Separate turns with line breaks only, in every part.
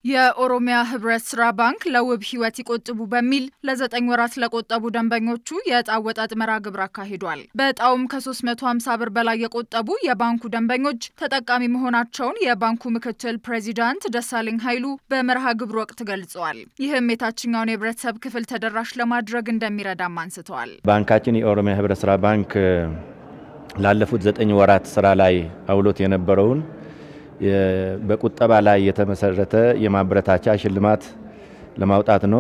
የኦሮሚያ ህብረት ስራ ባንክ ለውብ ህይወት ይቆጥቡ በሚል ለዘጠኝ ወራት ለቆጠቡ ደንበኞቹ የዕጣ አወጣጥ መርሃ ግብር አካሂዷል። በዕጣውም ከ350 ብር በላይ የቆጠቡ የባንኩ ደንበኞች ተጠቃሚ መሆናቸውን የባንኩ ምክትል ፕሬዚዳንት ደሳለኝ ኃይሉ በመርሃ ግብሩ ወቅት ገልጸዋል። ይህም የታችኛውን የህብረተሰብ ክፍል ተደራሽ ለማድረግ እንደሚረዳም አንስተዋል።
ባንካችን የኦሮሚያ ህብረት ስራ ባንክ ላለፉት ዘጠኝ ወራት ስራ ላይ አውሎት የነበረውን በቁጠባ ላይ የተመሰረተ የማበረታቻ ሽልማት ለማውጣት ነው።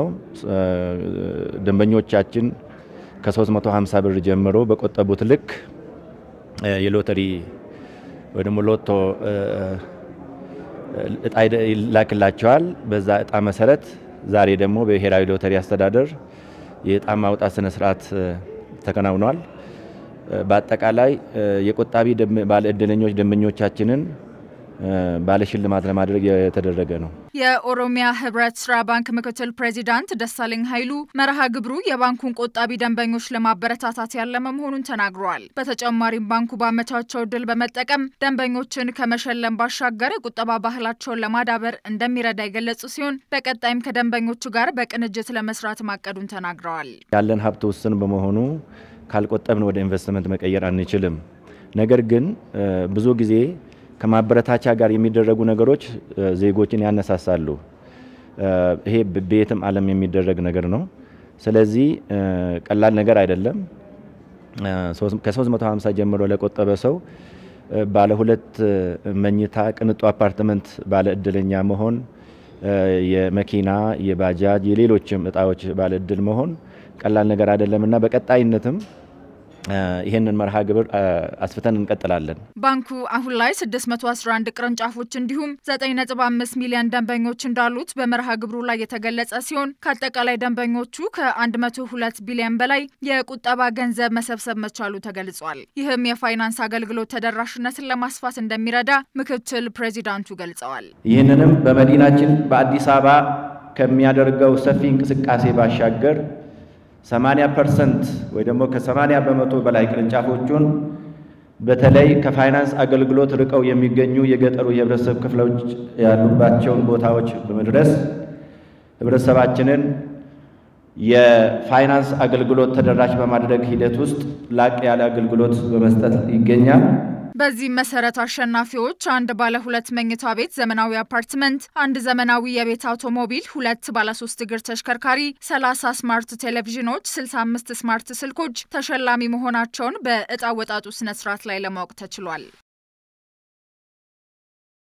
ደንበኞቻችን ከ350 ብር ጀምሮ በቆጠቡት ልክ የሎተሪ ወይ ደግሞ ሎቶ እጣ ይላክላቸዋል። በዛ እጣ መሰረት ዛሬ ደግሞ በብሔራዊ ሎተሪ አስተዳደር የእጣ ማውጣት ስነ ስርዓት ተከናውኗል። በአጠቃላይ የቆጣቢ ባለ እድለኞች ደንበኞቻችንን ባለሽልማት ለማድረግ የተደረገ ነው።
የኦሮሚያ ህብረት ስራ ባንክ ምክትል ፕሬዚዳንት ደሳለኝ ኃይሉ መርሃ ግብሩ የባንኩን ቆጣቢ ደንበኞች ለማበረታታት ያለመ መሆኑን ተናግረዋል። በተጨማሪም ባንኩ ባመቻቸው እድል በመጠቀም ደንበኞችን ከመሸለም ባሻገር የቁጠባ ባህላቸውን ለማዳበር እንደሚረዳ የገለጹ ሲሆን በቀጣይም ከደንበኞቹ ጋር በቅንጅት ለመስራት ማቀዱን ተናግረዋል።
ያለን ሀብት ውስን በመሆኑ ካልቆጠብን ወደ ኢንቨስትመንት መቀየር አንችልም። ነገር ግን ብዙ ጊዜ ከማበረታቻ ጋር የሚደረጉ ነገሮች ዜጎችን ያነሳሳሉ። ይሄ በየትም ዓለም የሚደረግ ነገር ነው። ስለዚህ ቀላል ነገር አይደለም። ከ350 ጀምሮ ለቆጠበ ሰው ባለ ሁለት መኝታ ቅንጡ አፓርትመንት ባለ እድለኛ መሆን፣ የመኪና የባጃጅ የሌሎችም እጣዎች ባለ እድል መሆን ቀላል ነገር አይደለም እና በቀጣይነትም ይህንን መርሃ ግብር አስፍተን እንቀጥላለን።
ባንኩ አሁን ላይ 611 ቅርንጫፎች እንዲሁም 9.5 ሚሊዮን ደንበኞች እንዳሉት በመርሃ ግብሩ ላይ የተገለጸ ሲሆን ከአጠቃላይ ደንበኞቹ ከ102 ቢሊዮን በላይ የቁጠባ ገንዘብ መሰብሰብ መቻሉ ተገልጿል። ይህም የፋይናንስ አገልግሎት ተደራሽነትን ለማስፋት እንደሚረዳ ምክትል ፕሬዚዳንቱ ገልጸዋል።
ይህንንም በመዲናችን በአዲስ አበባ ከሚያደርገው ሰፊ እንቅስቃሴ ባሻገር 80 ፐርሰንት ወይ ደግሞ ከ80 በመቶ በላይ ቅርንጫፎቹን በተለይ ከፋይናንስ አገልግሎት ርቀው የሚገኙ የገጠሩ የህብረተሰብ ክፍሎች ያሉባቸውን ቦታዎች በመድረስ ህብረተሰባችንን የፋይናንስ አገልግሎት ተደራሽ በማድረግ ሂደት ውስጥ ላቅ ያለ አገልግሎት በመስጠት ይገኛል።
በዚህ መሰረት አሸናፊዎች አንድ ባለ ሁለት መኝታ ቤት ዘመናዊ አፓርትመንት፣ አንድ ዘመናዊ የቤት አውቶሞቢል፣ ሁለት ባለ ሶስት እግር ተሽከርካሪ፣ 30 ስማርት ቴሌቪዥኖች፣ 65 ስማርት ስልኮች ተሸላሚ መሆናቸውን በእጣ ወጣጡ ስነስርዓት ላይ ለማወቅ ተችሏል።